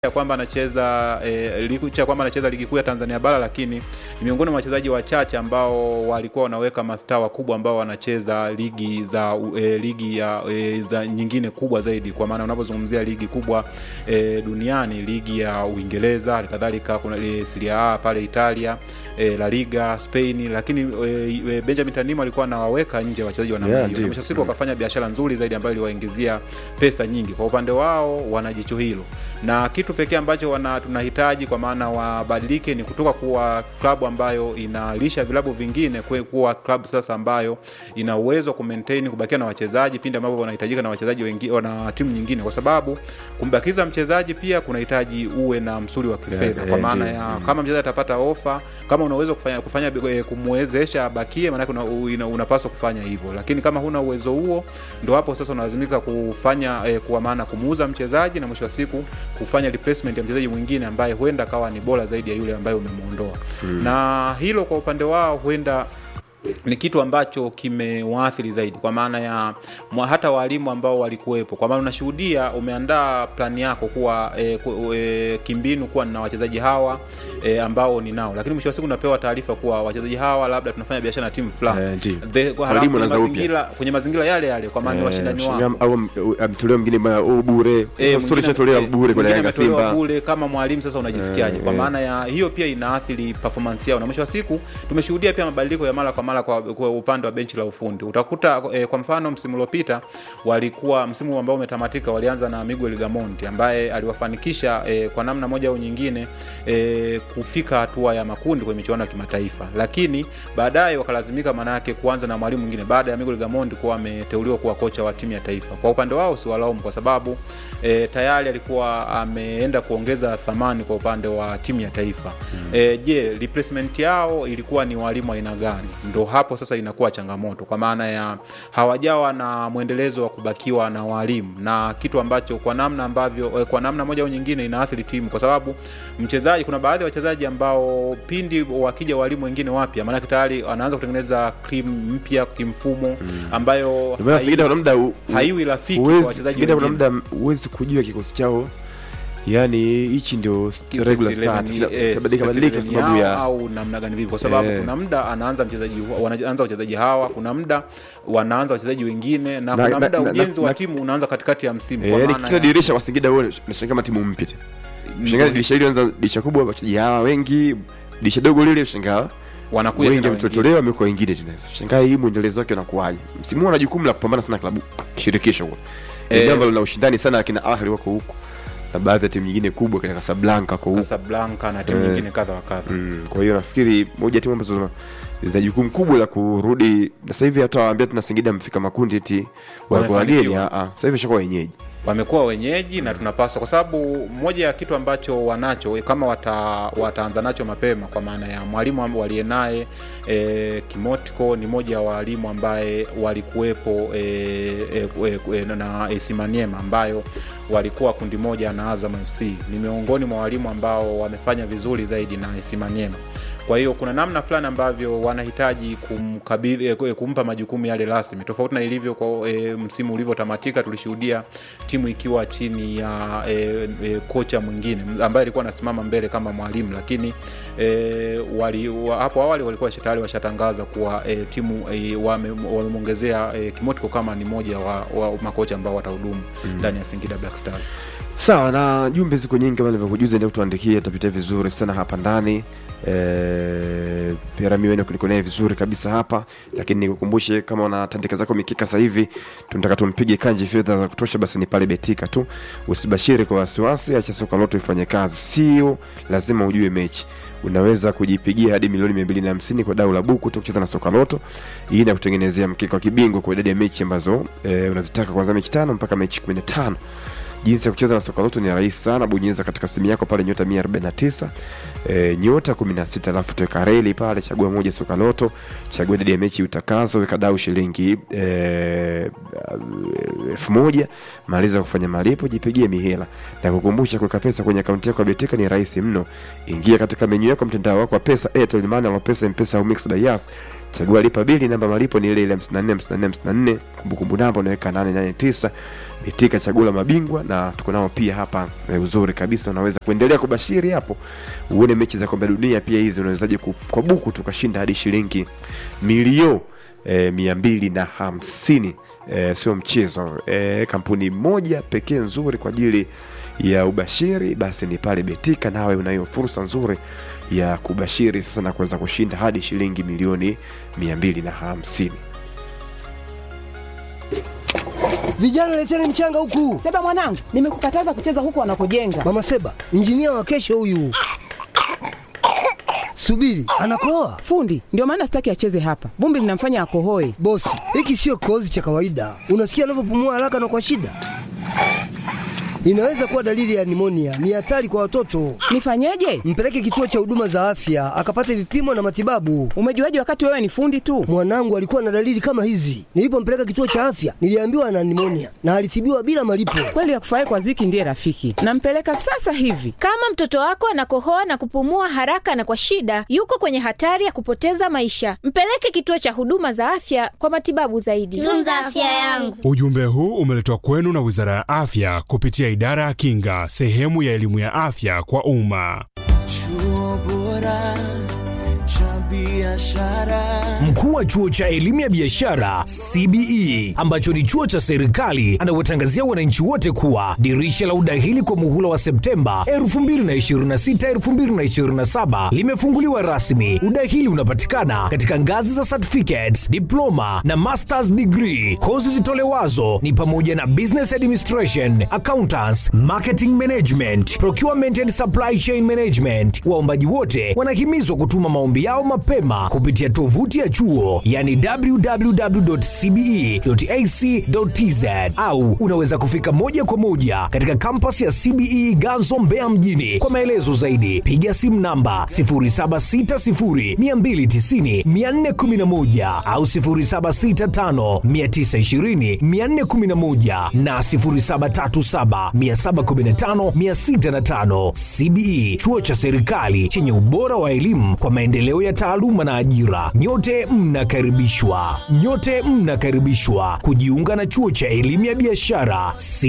ya kwamba anacheza e, licha ya kwamba anacheza ligi kuu ya Tanzania bara, lakini ni miongoni mwa wachezaji wachache ambao walikuwa wanaweka mastaa wakubwa ambao wanacheza ligi za e, ligi ya e, za nyingine kubwa zaidi, kwa maana unapozungumzia ligi kubwa e, duniani, ligi ya Uingereza, halikadhalika kuna e, Serie A pale Italia e, La Liga Spain, lakini e, Benjamin Tanimu alikuwa anawaweka nje wachezaji wa namna Yeah, hiyo, ndio. na mwisho wa siku wakafanya biashara nzuri zaidi ambayo iliwaingizia pesa nyingi. Kwa upande wao wana jicho hilo na kitu pekee ambacho wana tunahitaji kwa maana wabadilike ni kutoka kuwa klabu ambayo inalisha vilabu vingine kwe- kuwa klabu sasa ambayo ina uwezo wa kumaintain kubakia na wachezaji pindi ambapo wanahitajika na wachezaji wengine na timu nyingine, kwa sababu kumbakiza mchezaji pia kunahitaji uwe na msuli wa kifedha Yeah, kwa yeah, maana ndio. ya kama mchezaji atapata ofa, kama una uwezo kufanya, kufanya eh, kumwezesha abakie, maanake una, una, unapaswa kufanya hivyo, lakini kama huna uwezo huo, ndo hapo sasa unalazimika kufanya eh, kwa maana kumuuza mchezaji na mwisho wa siku kufanya replacement ya mchezaji mwingine ambaye huenda akawa ni bora zaidi ya yule ambaye umemuondoa mm. na hilo kwa upande wao huenda ni kitu ambacho kimewaathiri zaidi kwa maana ya mwa, hata walimu ambao walikuwepo, kwa maana unashuhudia umeandaa plani yako kuwa e, ku, e, kimbinu kuwa na wachezaji hawa e, ambao ninao, lakini mwisho wa siku unapewa taarifa kuwa wachezaji hawa labda tunafanya biashara na timu fulani Eh, ndio. The- kwa- halafu Walimu kwenye wanaanza upya. mazingira kwenye mazingira yale yale, kwa maana ni washindani wao Shingam- au am- amtolewa mwingine bwana, oh, bure Eh, Story mwingine- ishatolewa eh, bure kwa mwingine Yanga ametolewa Simba bure kama mwalimu sasa unajisikiaje? Eh, Kwa eh. maana ya hiyo pia inaathiri performance yao, na mwisho wa siku tumeshuhudia pia mabadiliko ya mara kwa mara kwa, kwa upande wa benchi la ufundi. Utakuta eh, kwa mfano msimu uliopita walikuwa msimu ambao umetamatika, walianza na Miguel Gamonti ambaye aliwafanikisha eh, kwa namna moja au nyingine eh, kufika hatua ya makundi kwenye michuano ya kimataifa, lakini baadaye wakalazimika manake kuanza na mwalimu mwingine baada ya Miguel Gamondi kuwa ameteuliwa kuwa kocha wa timu ya taifa. Kwa upande wao siwalaumu kwa sababu e, tayari alikuwa ameenda kuongeza thamani kwa upande wa timu ya taifa mm. E, je, replacement yao ilikuwa ni walimu aina gani? Ndo hapo sasa inakuwa changamoto, kwa maana ya hawajawa na mwendelezo wa kubakiwa na walimu, na kitu ambacho kwa namna ambavyo eh, kwa namna moja au nyingine inaathiri timu, kwa sababu mchezaji, kuna baadhi ya wachezaji ambao pindi wakija walimu wengine wapya, maanake tayari wanaanza kutengeneza cream mpya kimfumo ambayo Ndio maana hai- Singida kuna muda u- u- haiwi rafiki kwa huwezi- wachezaji Singida kuna wengine. muda huwezi kujua kikosi chao yani hichi ndio s- First regular 11, start Kila- eh, kabadilika first badilika kwa 11 sababu yao ya au namna gani vipi, kwa sababu Eh. kuna muda anaanza mchezaji hu- wanaanza wachezaji hawa, kuna muda wanaanza wachezaji wengine, na, Na- kuna na- muda na- ujenzi na- wa na- timu unaanza katikati ya msimu Eh, kwa yani maana kila ya- dirisha kwa Singida wewe unashangaa kama timu mpya tena. Shangaa dirisha hili anza dirisha kubwa wachezaji hawa wengi, dirisha dogo lile shangaa wanakuja wengi tena wengine. wametotolewa wamekuwa wengine tena. Shangaa hii mwendelezo wake unakuwaje? Msimu huu ana jukumu la kupambana sana klabu shirikisho huko. Eh. Ni jambo lina ushindani sana akina Ahli wako huko. Na baadhi ya timu nyingine kubwa kina Casablanca wako huko. Casablanca na timu Eh. nyingine kadha wa kadha. Mm, kwa hiyo nafikiri moja ya timu ambazo zina- zina jukumu kubwa la kurudi na sasa hivi hata waambia tuna Singida mfika makundi eti wako wageni Wamefanikiwa. a a sasa hivi shakuwa wenyeji wamekuwa wenyeji na tunapaswa, kwa sababu moja ya kitu ambacho wanacho kama wata, wataanza nacho mapema, kwa maana ya mwalimu ambaye waliye naye e, Kimotiko ni moja ya walimu ambaye walikuwepo e, e, e, e, na AC Maniema ambayo walikuwa kundi moja na Azam FC. Ni miongoni mwa walimu ambao wamefanya vizuri zaidi na AC Maniema. Kwa hiyo kuna namna fulani ambavyo wanahitaji kumkabidhi eh, kumpa majukumu yale rasmi, tofauti na ilivyo kwa e, msimu ulivyotamatika. Tulishuhudia timu ikiwa chini ya e, e, kocha mwingine ambaye alikuwa anasimama mbele kama mwalimu, lakini e, wali, wa, hapo awali walikuwa tayari washatangaza kuwa e, timu e, wame- wamemwongezea e, Kimotiko kama ni moja wa, wa makocha ambao watahudumu ndani ya Singida Black Stars. sawa na jumbe ziko nyingi kama nilivyokujuza ndio tuandikie tutapitia vizuri sana hapa ndani e, Perami wenu kuliko naye vizuri kabisa hapa lakini nikukumbushe kama unatandika zako mikika sasa hivi tunataka tumpige kanji fedha za kutosha basi ni pale betika tu usibashiri kwa wasiwasi acha soka lote ifanye kazi sio lazima ujue mechi unaweza kujipigia hadi milioni 250 kwa dau la buku tu kucheza na soka loto hii inakutengenezea mkeka wa kibingwa kwa idadi ya mechi ambazo e, unazitaka kuanzia mechi tano mpaka mechi 15 jinsi ya kucheza na soka loto ni rahisi sana bonyeza katika simu yako pale nyota 149 e, nyota 16 alafu teweka reli pale chagua moja soka loto chagua idadi ya mechi utakazo weka dau shilingi e, elfu moja maliza kufanya malipo jipigie mihela na kukumbusha kuweka pesa kwenye akaunti yako ya betika ni rahisi mno ingia katika menyu yako mtandao wako wa pesa airtel money au pesa mpesa au mix by Yas chagua lipa bili namba malipo ni ile ile 54 54 54 kumbukumbu namba unaweka 889 Betika chaguo la mabingwa, na tuko nao pia hapa e, uzuri kabisa, unaweza kuendelea kubashiri hapo uone mechi za kombe la dunia pia hizi unawezaje ku- kwa buku tukashinda hadi shilingi milio e, mia mbili na hamsini e, sio mchezo e, kampuni moja pekee nzuri kwa ajili ya ubashiri basi ni pale Betika, nawe unayo fursa nzuri ya kubashiri sasa na kuweza kushinda hadi shilingi milioni mia mbili na hamsini. Vijana leteni mchanga huku. Seba mwanangu, nimekukataza kucheza huko wanakojenga. Mama Seba, injinia wa kesho huyu. Subiri, anakoa. Fundi, ndio maana sitaki acheze hapa. Vumbi linamfanya akohoe. Bosi, hiki sio kikohozi cha kawaida. Unasikia anavyopumua haraka na kwa shida. Inaweza kuwa dalili ya nimonia. Ni hatari kwa watoto. Nifanyeje? Mpeleke kituo cha huduma za afya akapate vipimo na matibabu. Umejuaje wakati wewe ni fundi tu? Mwanangu alikuwa na dalili kama hizi. Nilipompeleka kituo cha afya, niliambiwa ana nimonia na alitibiwa bila malipo. Kweli akufurahi kwa ziki ndiye rafiki. Nampeleka sasa hivi. Kama mtoto wako anakohoa na kupumua haraka na kwa shida, yuko kwenye hatari ya kupoteza maisha. Mpeleke kituo cha huduma za afya kwa matibabu zaidi. Tunza afya yangu. Ujumbe huu umeletwa kwenu na Wizara ya Afya kupitia Idara ya Kinga, sehemu ya elimu ya afya kwa umma. Chuo bora cha biashara. Mkuu wa chuo cha elimu ya biashara CBE ambacho ni chuo cha serikali anawatangazia wananchi wote kuwa dirisha la udahili kwa muhula wa Septemba 2026 2027 limefunguliwa rasmi. Udahili unapatikana katika ngazi za certificates, diploma na masters degree. Kozi zitolewazo ni pamoja na business administration, accountants, marketing management, procurement and supply chain management. Waombaji wote wanahimizwa kutuma maombi yao mapema kupitia tovuti ya chuo yani www.cbe.ac.tz au unaweza kufika moja kwa moja katika kampasi ya CBE Ganzo Mbeya mjini. Kwa maelezo zaidi piga simu namba 0760290411 au 0765920411 na 0737715605. CBE chuo cha serikali chenye ubora wa elimu kwa maendeleo ya taaluma na ajira. Nyote mnakaribishwa, nyote mnakaribishwa kujiunga na chuo cha elimu ya biashara